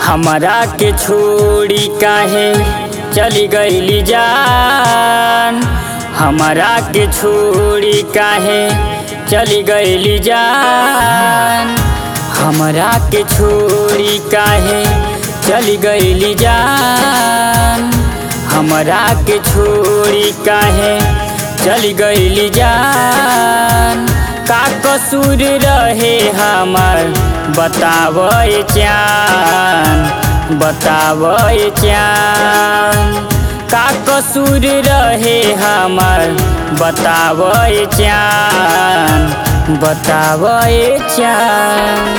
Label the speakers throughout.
Speaker 1: हमरा के छोड़ी काहे चली गईली जान हमरा के छोड़ी काहे चली गईली जान हमरा के छोड़ी काहे चली गईली जान हमरा के छोड़ी काहे चली गईली जान का कसूर रहे हमर बतावे चान बतावे चान का कसूर रहे हमर बतावे चान बतावे चान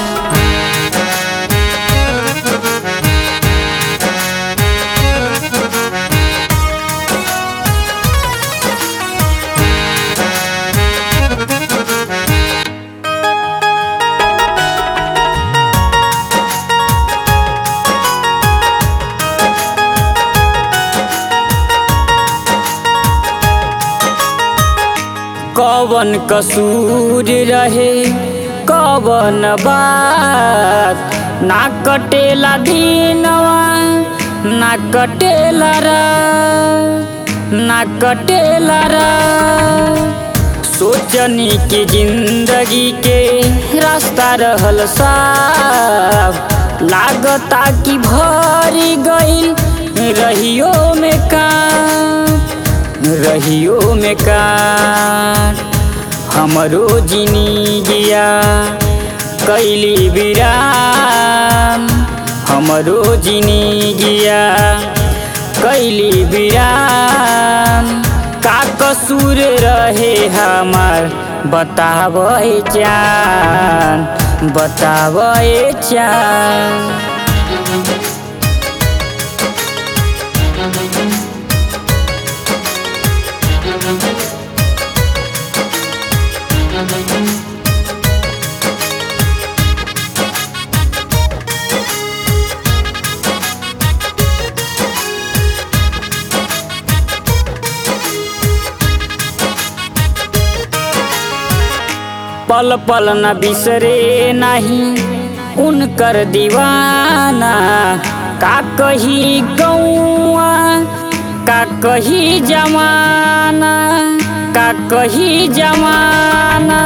Speaker 1: कवन कसूर रहे कवन बात ना कटेला दिनवा ना कटेला रात ना कटेला रात सोचनी कि जिंदगी के रास्ता रहल साफ लागता कि भरी गईल रहियो में का रहियो में का हमरो जिंदगिया कैली विराम हमरो जिंदगिया कैली विराम का कसूर रहे हमार बतावे चान बतावे चान पल पल न बिसरे नहीं उनकर दीवाना का कही गौआ का कही जमाना का कही जमाना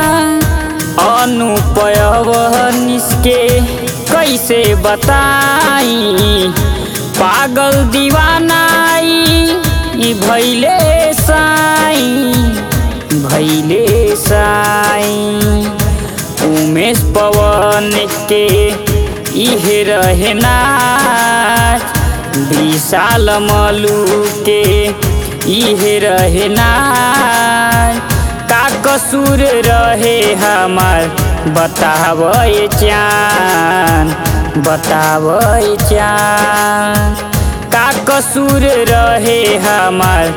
Speaker 1: अनुपयव निसके कैसे बताई पागल दीवानाई ई भैले साई भैले साई उमेश पवन के इहे रहे नाच विशाल मलू के इहे रहे नाच का कसूर रहे हमार बतावे चान बतावे चान का कसूर रहे हमार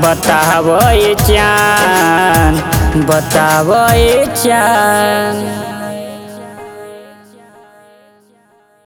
Speaker 1: बतावे चान बतावे चान